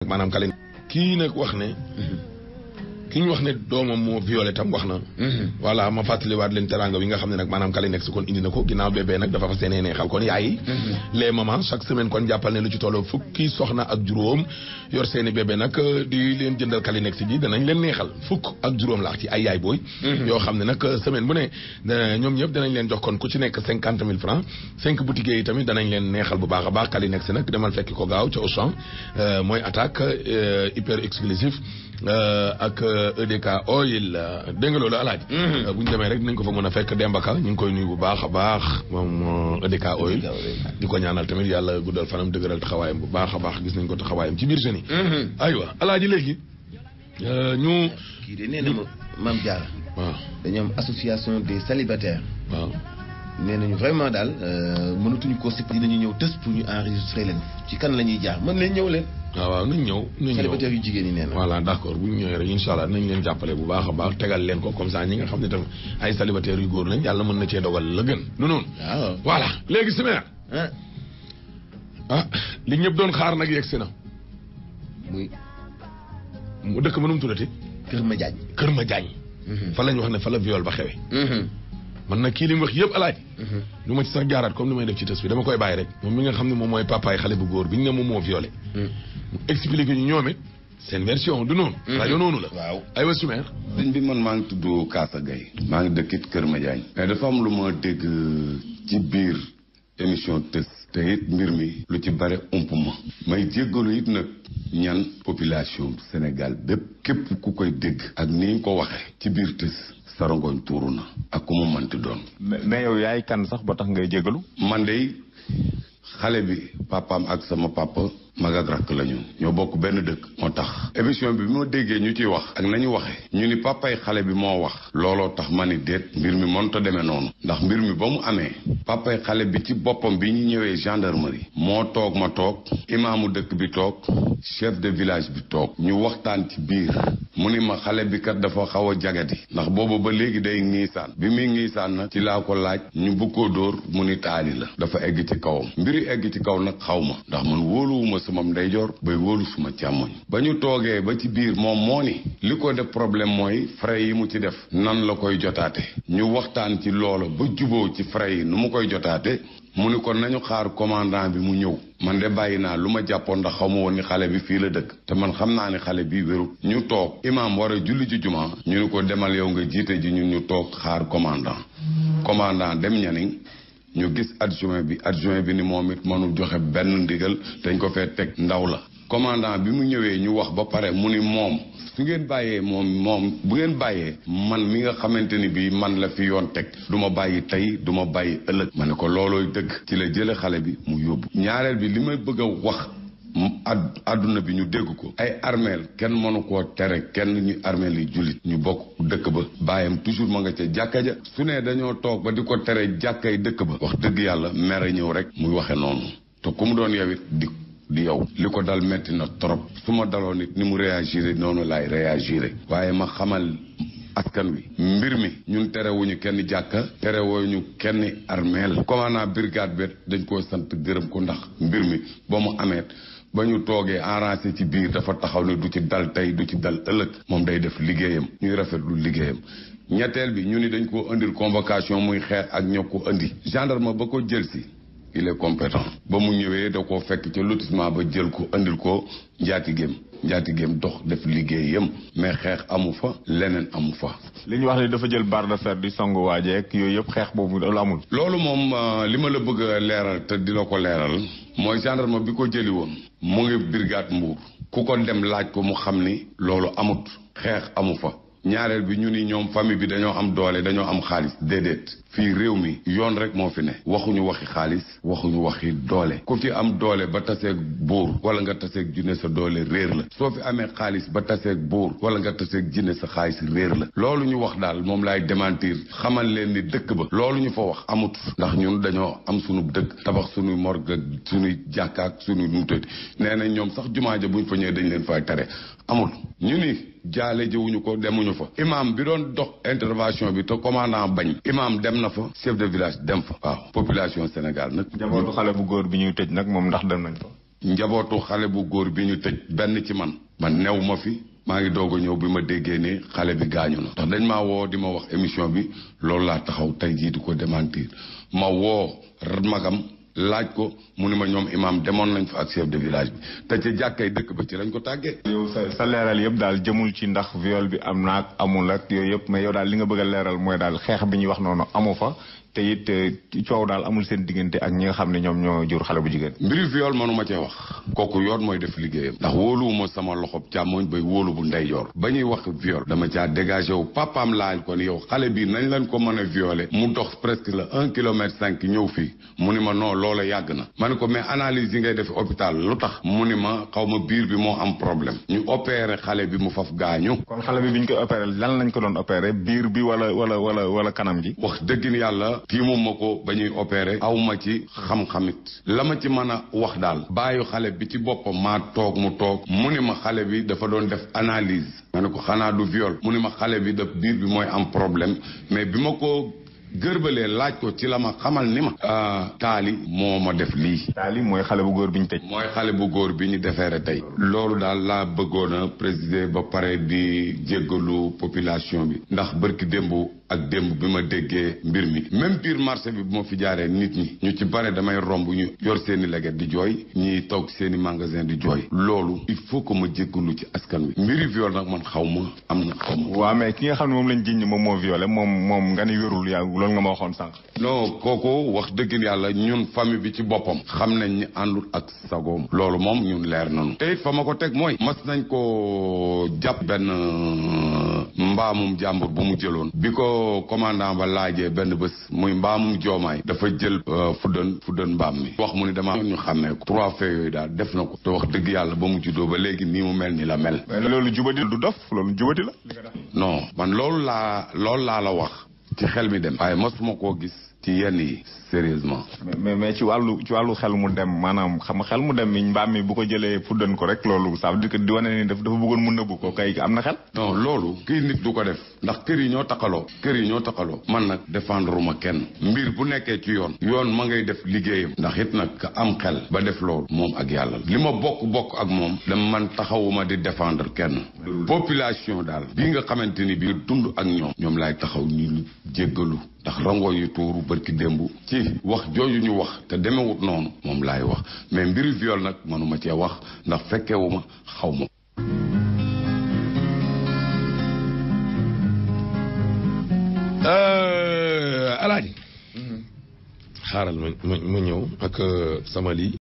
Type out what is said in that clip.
maanaam kali kii nag wax ne ki ñu wax ne doomam moo violé tam wax na voilà ma fàttaliwaat leen teranga bi nga xam ne nag maanaam kali nekk si kon indi na ko ginnaaw bébé nag dafa fa seenee neexal kon yaay yi les mamans chaque semaine kon jàppal ne lu ci tolloo fukki soxna ak juróom yor seeni bébé nag di leen jëndal kali nekk si ji danañ leen neexal fukk ak juróom laax ci ay yaay booy yoo xam ne nag semaine bu ne ñoom ñëpp danañ leen jox kon ku ci nekk cinquante mille francs cinq boutiques yi tamit danañ leen neexal bu baax a baax kali nekk si nag demal fekki ko gaaw ca Auchan mooy attaque hyper exclusif ak EDK oil dégg nga loolu alaaji bu ñu demee rek dinañ ko fa mën a fekk Dembaka ñu ngi koy nuyu bu baax a baax moom EDK oil di ko ñaanal tamit yàlla guddal fanam dëgëral taxawaayam bu baax a baax gis nañ ko taxawaayam ci biir jeunes yi aywa alaaji léegi ñu kii de nee na ma Mame Diarra waaw dañu am association des célibataires waaw nee nañu vraiment daal mënatuñu ko si dinañu ñëw tës pour ñu enregistrer leen ci kan la ñuy jaar mën leen ñëw leen waaw waaw nañ ñëw nañ ñëw célibataires yu jigéen ñi nee na voilà d' accord bu ñu ñëwee rek incha allah nañ leen jàppale bu baax a baax tegal leen ko comme ça ñi nga xam ne tamit ay célibataires yu góor lañ yàlla mën na cee dogal la gën nu noonu waaw voilà léegi simeer ah ah li ñëpp doon xaar nag yegg si na muy mu dëkk mënum tuddati Kër Ma Diagne Kër Ma Diagne fa lañ wax ne fa la viol ba xewe man nag kii li mu wax yëpp alaaji lu ma ci sax jaaraat comme ni may def ci tës bi dama koy bàyyi rek moom mi nga xam ne moom mooy papaay xale bu góor bi ñu ne moom moo violé mu expliqué ñu ñoom it seen version du noonu rajo noonu la waaw aywa sumeer sëñ bi man maa ngi tudd Kaasa Gaye maa ngi dëkkit Kër Madiagne mais dafa am lu ma dégg ci biir émission tës te it mbir mi lu ci bare ump ma may jéggalu it nag ñan population Sénégal bépp képp ku koy dégg ak ni nga ko waxe ci biir tës sarongoñ tuuru na ak ku mu mënti doon mais yow yaay kan sax ba tax ngay jégalu man de xale bi papaam ak sama papa mag ak rakk lañu ñoo bokk benn dëkk moo tax émission bi bi ma déggee ñu ciy wax ak nañu waxe ñu ni papay xale bi moo wax looloo tax ma ni déet mbir mi mënta demee noonu ndax mbir mi ba mu amee papay xale bi ci boppam bi ñu ñëwee gendarmerie moo toog ma toog imaamu dëkk bi toog chef de village bi toog ñu waxtaan ci biir mu ni ma xale bi kat dafa xaw a jagati ndax boobu ba léegi day ngiisaan bi muy ngiisaan nag ci laa ko laaj ñu bëgg koo dóor mu ni taali la dafa egg ci kawam mbiri egg ci kaw nag xaw ma ndax man wóoluwuma sama ndeyjoor bay wóolu suma càmmoñ ba ñu toogee ba ci biir moom moo ni li ko def problème mooy frais yi mu ci def nan la koy jotaate ñu waxtaan ci loola ba juboo ci frais yi nu mu koy jotaate mu ni kon nañu xaar commandant bi mu ñëw man de bàyyi naa lu ma jàppoon ndax xaw ma woon ni xale bi fii la dëkk te man xam naa ni xale bi wérut ñu toog imaam war a julli ci juma ñu ni ko demal yow nga jiite ji ñun ñu toog xaar commandant commandant dem ñaniŋ ñu gis adjoint bi adjoint bi ni moom it mënul joxe benn ndigal dañ ko fee teg ndaw la commandant bi mu ñëwee ñu wax ba pare mu ni moom su ngeen bàyyee moom moom bu ngeen bàyyee man mi nga xamante ni bii man la fi yoon teg du ma bàyyi tey du ma bàyyi ëllëg ma ne ko loolooy dëgg ci la jële xale bi mu yóbbu ñaareel bi li may bëgg a wax ad àdduna bi ñu dégg ko ay armeel kenn mënu koo tere kenn ñu armeel yi jullit ñu bokk dëkk ba bàyyam toujours ma nga ca jàkka ja su ne dañoo toog ba di ko tere jàkkay dëkk ba wax dëgg yàlla mere ñëw rek muy waxe noonu te ku mu doon yow it di di yow li ko dal metti na trop su ma daloon nit ni mu réagiré noonu laay réagiré waaye ma xamal askan wi mbir mi ñun terewuñu kenn jàkka terewuñu kenn armeel commandant brigade bet dañ koo sant gërëm ko ndax mbir mi ba mu amee ba ñu toogee arrangé ci biir dafa taxaw ne du ci dal tey du ci dal ëllëg moom day def liggéeyam ñuy rafetlu liggéeyam ñetteel bi ñu ni dañ koo indil convocation muy xeex ak ñoo ko indi gendarme ba ko jël si il est compétent ba mu ñëwee da koo fekk ca lotissement ba jël ko indil ko njaatigéem njaatigéem dox def liggéeyam mais xeex amu fa leneen amu fa li ñu wax ni dafa jël barre de fer di songu waajeek yooyu yëpp xeex boobu loolu amul loolu moom li ma la bëgg a leeral te di la ko leeral mooy gendarme bi ko jëli woon mu ngi brigade Mbour ku ko dem laaj ko mu xam ni loolu amut xeex amu fa ñaareel bi ñu ni ñoom famille bi dañoo am doole dañoo am xaalis déedéet fii réew mi yoon rek moo fi ne waxuñu waxi xaalis waxuñu waxi doole ku fi am doole ba taseeg buur wala nga taseeg junne sa doole réer la soo fi amee xaalis ba taseeg buur wala nga taseeg junne sa xaalis réer la loolu ñu wax daal moom laay démentir xamal leen ni dëkk ba loolu ñu fa wax amut ndax ñun dañoo am sunu dëkk tabax sunuy morgue sunuy jàkkaak sunuy numutati nee nañ ñoom sax jumaa ja buñ fa ñëwee dañ leen fay tere amul ñu ni jaale jiwuñu ko demuñu fa imam bi doon dox intervention bi te commandant bañ imam dem na fa chef de village dem fa waaw population Sénégal nag njabootu xale bu góor bi ñuy tëj nag moom ndax dem nañ fa njabootu xale bu góor bi ñu tëj benn ci man man new ma fi maa ngi doog a ñëw bi ma déggee ne xale bi gaañu na ndax dañ maa woo di ma wax émission bi loolu laa taxaw tey jii di ko démentir ma woo magam laaj ko mu ne ma ñoom imam demoon nañ fa ak chef de village bi te ci jàkkay dëkk ba ci lañ ko tàggee. yow sa sa leeral yëpp daal jëmul ci ndax viol bi am naag amul ak yooyu yëpp mais yow daal li nga bëgg a leeral mooy daal xeex bi ñuy wax noonu amu fa te it coow daal amul seen diggante ak ñi nga xam ne ñoom ñoo jur xale bu jigéen. mbiri viol mënuma cee wax kooku yoon mooy def liggéeyam ndax wóoluwuma sama loxob càmmoñ bay wóolu bu ndeyjoor ba ñuy wax viol dama caa dégagé wu papaam laaj ko ni yow xale bi nañ leen ko mën a violé mu dox presque la un kilomètre cinq ñëw fii mu ni ma non loola yàgg na ma ne ko mais analyse yi ngay def hôpital lu tax mu ni ma xaw ma biir bi moo am problème ñu opéré xale bi mu faf gaañu kon xale bi bi ñu koy opéré lan lañ ko doon opéré biir bi wala wala wala wala kanam gi. wax dëgg yàlla tiimuma ko ba ñuy opéré aw ma ci xam-xamit la ma ci mën a wax daal bàyyi xale bi ci boppam maa toog mu toog mu ni ma xale bi dafa doon def analyse ma ne ko xanaa du viol mu ni ma xale bi daf biir bi mooy am problème mais bi ma ko gërbalee laaj ko ci la ma xamal ni ma taali moo ma def lii taali mooy xale bu góor bi ñu tëj. mooy xale bu góor bi ñu defeere tey loolu daal laa bëggoon a présider ba pare di jéggalu population bi ndax bërki démb ak démb bi ma déggee mbir mi même biir marché bi bu ma fi jaaree nit ñi ñu ci bare damay romb ñu yor seeni leget di jooy ñi toog seeni magasin di jooy loolu il faut que ma jéggalu ci askan wi mbiri viol nag man xaw ma am na xaw ma waaw mais ki nga xam ne moom lañ jiñ moom moo violé moom moom nga ni wérul yaa loolu nga ma waxoon sànq. non kooku wax dëgg yàlla ñun famille bi ci boppam xam nañ ni àndul ak sagoom loolu moom ñun leer nañu te it fa ma ko teg mooy mas nañ ko jàpp benn mbaamum jàmbur bu mu jëloon bi ko commandant ba laajee benn bés muy mbaamum joomaay dafa jël fuddan fuddan mbaam mi wax mu ni dama ñu xàmmee ko trois faits yooyu daal def na ko te wax dëgg yàlla ba mu juddoo ba léegi nii mu mel ni la mel mais loolu jubati du dof loolu jubati la. non man loolu laa loolu laa la wax ci xel mi dem waaye mosuma koo gis ci yenn yi sérieusement mais mais ci wàllu ci wàllu xel mu dem maanaam xam nga xel mu dem mi mbaam mi bu ko jëlee fuddan ko rek loolu ça veut dire que di wane ni daf dafa bëggoon mu nëbbu ko kay am na xel. non loolu kii nit du ko def ndax kër yi ñoo taxaloo kër yi ñoo taxaloo man nag défendre ma kenn mbir bu nekkee ci yoon yoon ma ngay def liggéeyam ndax it nag ka am xel ba def loolu moom ak yàlla li ma bokk bokk ak moom dama man taxawuma di défendre kenn population daal bii nga xamante ni bii dund ak ñoom ñoom laay taxaw ñu jéggalu ndax rango yu tuuru barki démb ci wax jooju ñu wax te demewut noonu moom laay wax mais mbiri viol nag mënuma cee wax ndax fekkewuma xaw ma alaaji xaaral ma ma ma ñëw ak sama lii